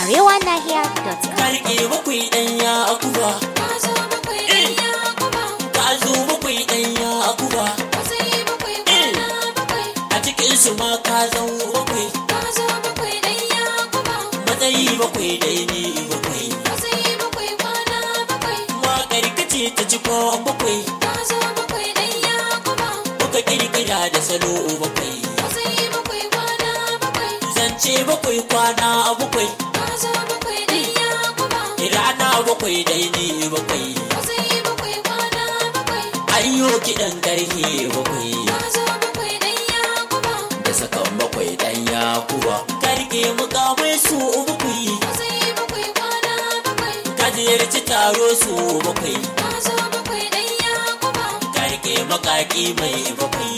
arewanahiya.com. karke bakwai ɗanya akuba ka zo bakwai ɗanya akuba a cikin su ma ka zan bakwai matsayi bakwai dai ne bakwai ma karkace ta ci ko bakwai kuka kirkira da salo bakwai zance bakwai kwana bakwai rana bakwai dai ne bakwai ayyo kiɗan karfe bakwai da sakan bakwai ɗanya kuba karke mukamai su bakwai ka ziyarci taro su bakwai karke makaki mai bakwai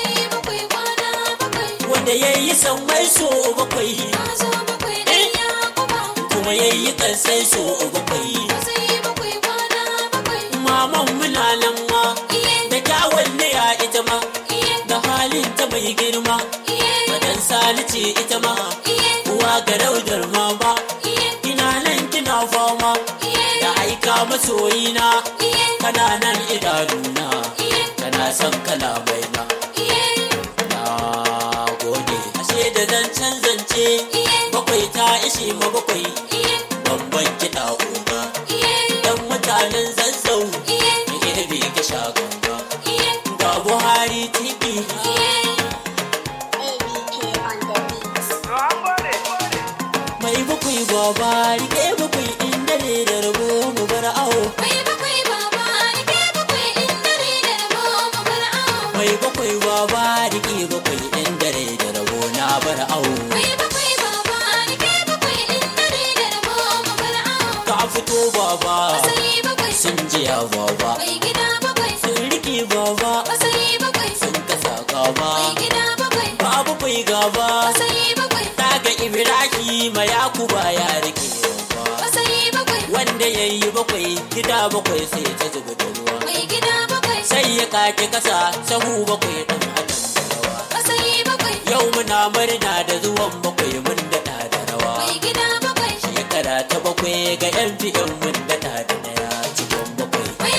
wanda ya yi sammai su bakwai kuma ya yi kansai su bakwai maman muna nan ma da kyawun ya ita ma da halin ta mai girma madan sani ce ita ma uwa ga raudar mama ina nan kina fama da aika masoyina kana nan idanuna kana son kalamai na na gode ashe da zancen zance bakwai ta ishe ma bakwai bamban kiɗa uba dan mutanen zazzau da ebe ka sha ganga ga buhari tv mai bakwai baba rike bakwai inda ne da rabo mu bar awo mai bakwai baba rike bakwai inda ne da rabo na bar awo ka fito baba sun jiya baba sun rike baba sun kasa gaba babu kai gaba daga ibrahima yakuba ya rike baba wanda ya yi bakwai gida bakwai sai ta zuba da ruwa sai ya kake kasa sahu bakwai ɗan adam da rawa yau muna murna da zuwan bakwai mun daɗa da rawa shekara ta bakwai ga yan fiyan mun daɗa da daya cikin bakwai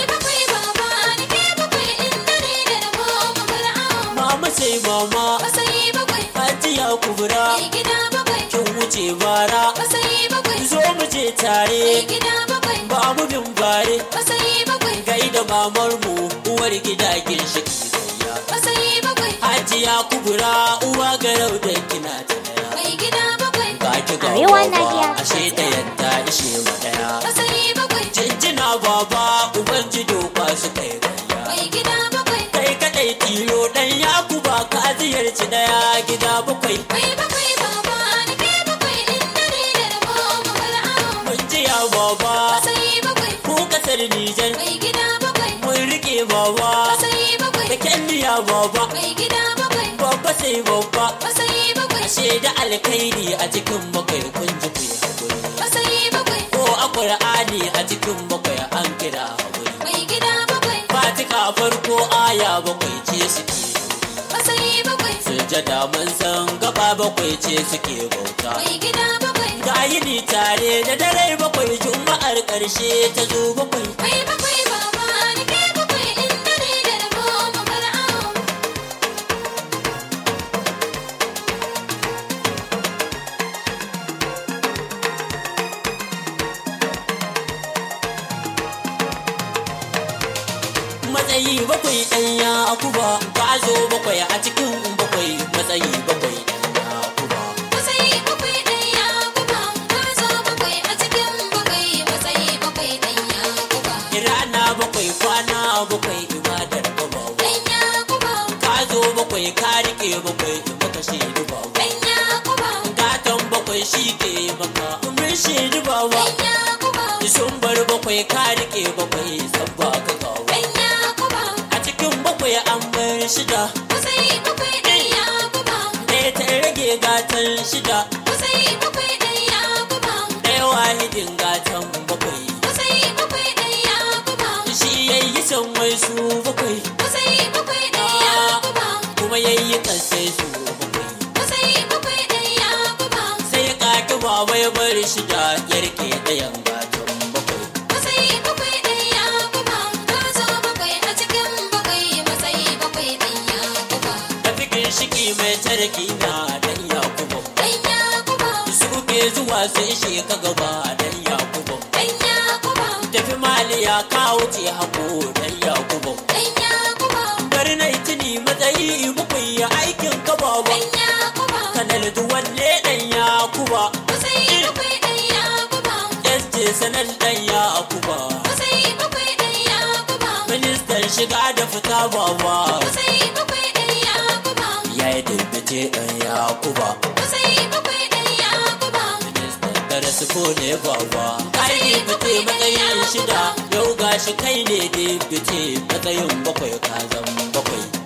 mama sai mama hajiya kubura kin wuce bara zo mu je tare ba mu bin bare gaida mamar mu uwar gida ginshiki gayya hajiya kubura uwa garau da kina ta daya ga ki ga Arewa baba Nahiya. ashe da yadda ishe mu daya jinjina baba uban jido ba su kai gayya kai kadai tilo dan yakuba ka ziyarci daya gida bakwai mun ji ya baba ko kasar nijar mun rike baba da kyanniya baba babba sai babba ashe da alkhairi a cikin bakwai kun ji ku yi hakuri ko a qur'ani a cikin bakwai an kira hakuri fatika farko aya bakwai ce suke sujada mun san gaba bakwai ce suke bauta ga yini tare da dare bakwai juma'ar ƙarshe ta zo bakwai matsayi bakwai ɗanya akuba ka zo bakwai a cikin bakwai matsayi bakwai ɗanya akuba rana bakwai kwana bakwai ibadar babawa ka zo bakwai ka rike bakwai maka shaidu bawa gatan bakwai shi ke maka mun shaidu bawa sun bar bakwai ka rike bakwai san ba ka gawa a cikin bakwai an bar shida ɗaya ta rage gatan shida ɗaya wahidin gatan bakwai shi yayi san wai su bakwai kuma yayi kansai su bakwai sai ya kaki baba ya bar shi da yarke ɗayan gatan bakwai Matsayi bakwai ɗan Yakuba, ka zo bakwai a cikin bakwai matsayi bakwai ɗan Yakuba. tafi ginshiki mai tarki na dan yakubu Ɗan Yakuba, suke zuwa su ishe ka gaba dan yakubu ɗan Yakuba, tafi maliya ka wuce hako dan yakubu ɗan Yakuba, bari na tuni matsayi bakwai ya aikin ka baba ɗan Yakuba. kanal duwanne dan yakuba Matsayi bakwai ɗan Yakuba, yace sanar dan yakuba matsayi bakwai ɗan Yakuba. ministan shiga da fita baba Matsayi bakwai ɗan Yakuba, ya yi dubbace dan yakuba matsayi bakwai ɗan Yakuba. ministan darasu ko ne baba kai ne fice matsayin shida yau gashi kai ne dubbace matsayin bakwai ka zan bakwai